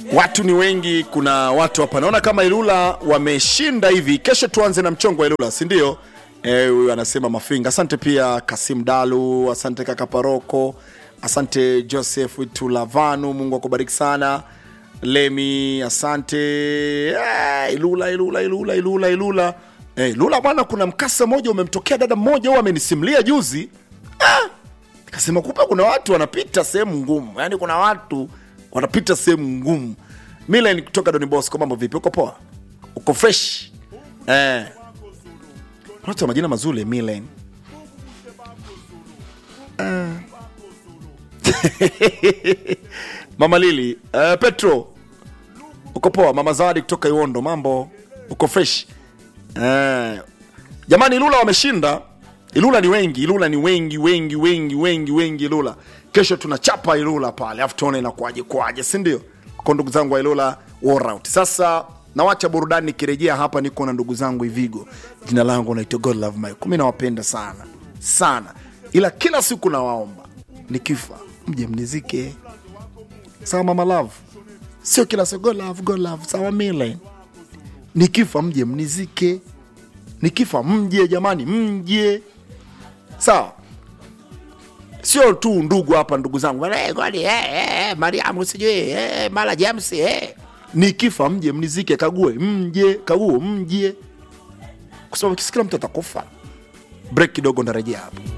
Watu ni wengi, kuna watu hapa naona kama Ilula wameshinda hivi. Kesho tuanze na mchongo wa Ilula, si ndio? Eh, huyu anasema Mafinga. Asante pia Kasim Dalu, asante kaka Paroko, asante Joseph Tulavanu, Mungu akubariki sana. Lemi, asante. Eh, Ilula, Ilula, Ilula, Ilula, Ilula. Eh, Ilula bwana, kuna mkasa mmoja umemtokea dada mmoja, huwa amenisimulia juzi. Ah, Kasema kumbe kuna watu wanapita sehemu ngumu, yaani kuna watu wanapita sehemu ngumu. Milen kutoka Doni Bosco, mambo vipi? Uko poa? Uko fresh? Eh. Kuna watu wa majina mazuri Milen. Eh. Mama Lili, eh, Petro. Uko poa? Mama Zawadi kutoka Iwondo, mambo? Uko fresh? Eh. Jamani, Ilula wameshinda. Ilula ni wengi, Ilula ni wengi wengi wengi wengi wengi. Ilula kesho tunachapa Ilula pale, afu tuone inakuaje kwaje, si ndio? Kwa ndugu zangu wa Ilula war out. Sasa nawacha burudani, nikirejea hapa niko na ndugu zangu Ivigo. Jina langu naitwa God Love Mike. Mimi nawapenda sana sana, ila kila siku nawaomba nikifa mje mnizike, sawa mama love, sio kila siku God love, God love, sawa mile, nikifa mje mnizike nikifa mje jamani, mje sawa, sio tu ndugu hapa, ndugu zangu eh, kwani, eh, eh, Mariamu sijui eh, mara James eh. Nikifa mje mnizike, kague mje, kaguo mje, kwa sababu kila mtu atakufa. Break kidogo, ndarejea hapo.